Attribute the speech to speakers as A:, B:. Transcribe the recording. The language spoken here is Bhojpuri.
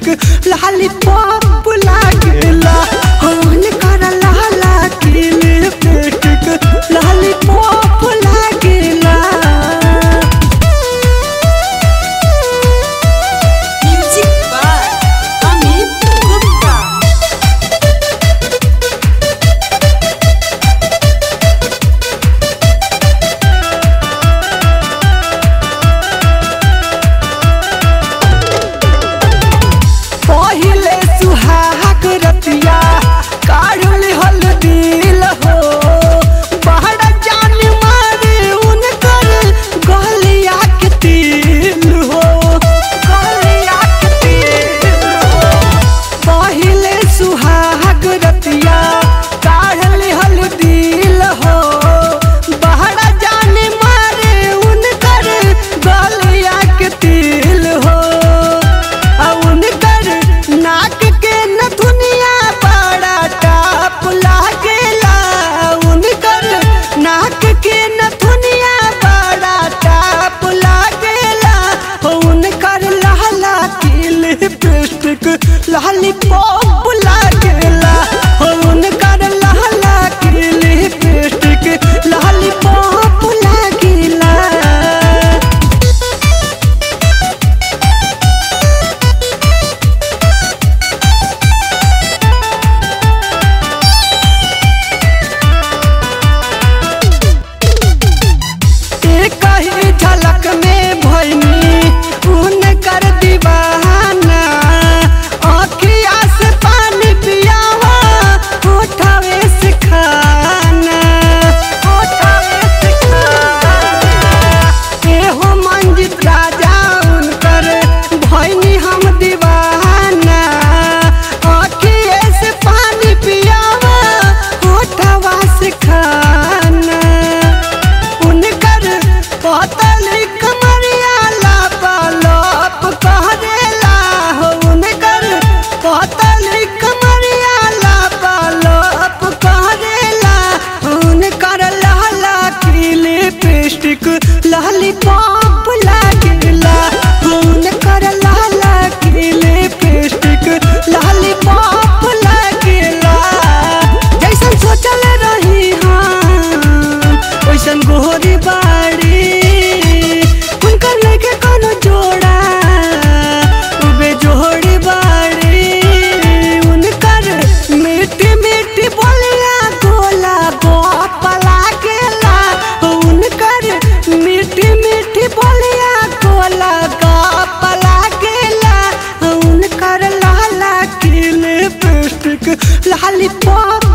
A: लाली पॉप लागेला होन कर लाला की लिपस्टिक लाली पॉप लागेला
B: म्यूजिक बाय अमित गुप्ता
A: पहिले सुहाग रतिया काढ़ल हल दिल हो बहर जान मारे उनकर गलिया के तिल हो गलिया के तिल हो पहिले सुहाग रतिया काढ़ल हल दिल हो बहर जान मारे उनकर गलिया के तिल हो आ उनकर नाक के नथुनिया बड़ा टाप लागेला उनकर नाक के नथुनिया बड़ा टाप लागेला हो उनकर लाला की लिपस्टिक लाली पॉप लागेला हो उनकर लाला की लिपस्टिक लाली पॉप लागेला एक ही झलक में भैनी उन कर दीवाना आँखिया से पानी पिया उठावे से खाना उठावे से खाना एहो मंजित राजा उनकर भैनी हम दीवाना आँखिए से पानी पिया उठावा से खाना उनकर पतली कमरिया लापालोप कहरेला हो उनकर पतली कमरिया लापालोप कहरेला उनकर लाला की लिपस्टिक लाली पॉप लागेला उनकर लाला की लिपस्टिक लाली पॉप लागेला जैसन सोचल रही हम ओइसन गोरी बाड़ी उनकर लेके कोनो जोड़ा उबे जोड़ी बाड़ी उनकर मीठी मीठी बोलिया गोला बाप लागेला उनकर मीठी मीठी बोलिया गोला बाप लागेला उनकर लाला की लिपस्टिक लाली पॉप